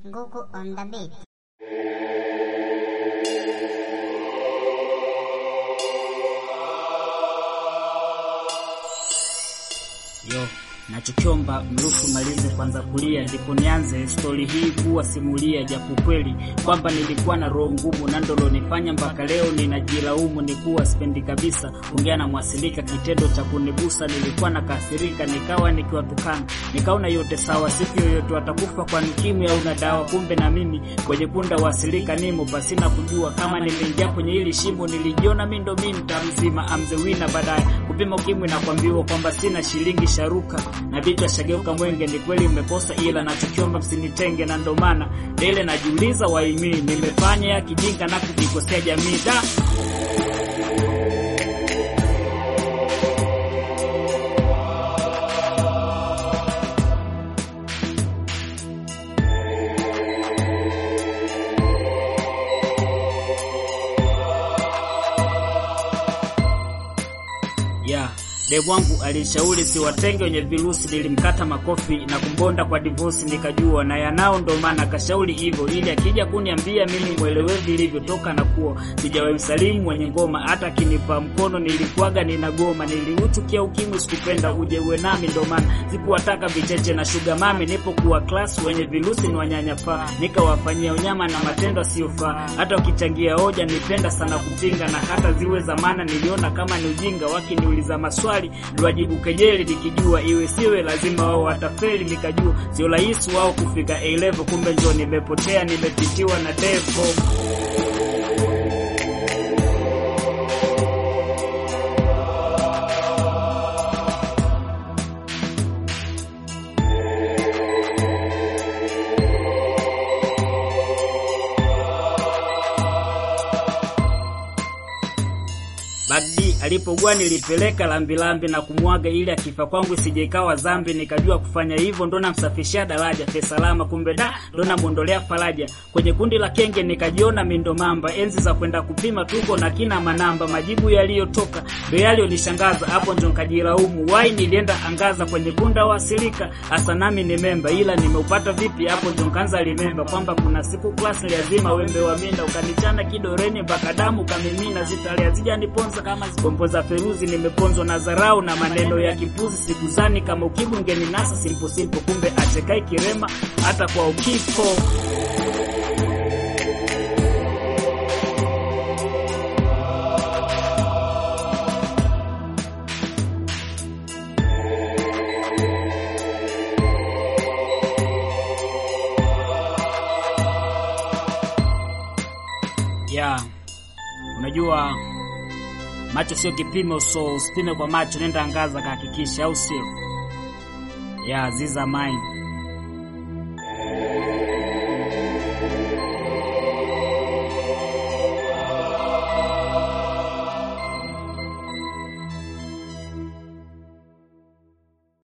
Nguku on the beat. Yo, nachokiomba mruhusu malize kwanza kulia, ndipo nianze stori hii kuwa simulia, japo kweli kwamba nilikuwa na roho ngumu na ndo lonifanya mpaka leo ninajilaumu. Ni kuwa sipendi kabisa ongea na mwasilika, kitendo cha kunigusa nilikuwa na kasirika, nikawa nikiwatukana, nikaona yote sawa, siku yoyote watakufa kwa ukimwi au na dawa. Kumbe na mimi kwenye punda wasilika nimo, pasina kujua kama nimeingia kwenye hili shimo. Nilijiona mi ndo mi mta mzima amzewina, baadaye kupima ukimwi na kuambiwa kwamba sina shilingi sharuka na vichwa shageuka mwenge. Ni kweli mmekosa, ila nachokiomba msinitenge, na ndo maana dele najiuliza waimi nimefanya ya kijinga na kujikosea jamii da yeah. Demu wangu alishauri siwatenge wenye virusi, nilimkata makofi na kumbonda kwa divosi, nikajua na yanao, ndo maana kashauri hivyo, ili akija kuniambia mimi mwelewe vilivyotoka na kuwa sijawahi msalimu mwenye ngoma, hata akinipa mkono nilikuwaga ninagoma. Niliuchukia ukimwi, sikupenda uje uwe nami, ndo maana sikuwataka vicheche na shuga mami. Nipokuwa class wenye virusi ni wanyanyapaa, nikawafanyia unyama na matendo asiyofaa, hata wakichangia hoja nipenda sana kupinga, na hata ziwe zamana niliona kama ni ujinga, wakiniuliza maswali liwajibu kejeli, nikijua iwe siwe lazima wao watafeli. Nikajua sio rahisi wao kufika A level, kumbe njo nimepotea, nimepitiwa na devo. Bagdi alipogua nilipeleka lambilambi na kumwaga ili akifa kwangu isije ikawa zambi. Nikajua kufanya hivyo ndo namsafishia daraja fe salama, kumbe da ndo namwondolea faraja. Kwenye kundi la kenge nikajiona mindo mamba, enzi za kwenda kupima tuko na kina manamba. Majibu yaliyotoka ndo yaliyonishangaza, hapo ndo nikajilaumu wai nilienda angaza kwenye bunda wasilika, hasa nami ni memba, ila nimeupata vipi? Hapo ndo nikaanza limemba kwamba kuna siku class lazima wembe wa minda ukanichana kidoreni mpaka damu kamimina, zitale hazijaniponza kama bombo za feruzi, nimeponzwa na dharau na maneno ya kipuzi. Sikuzani kama ukimwi ungeninasa simple simple, kumbe achekai kirema hata kwa ukiko. Yeah, unajua macho sio kipimo, so usipime kwa macho, nenda angaza kahakikisha, au sio? Yeah, these are mine.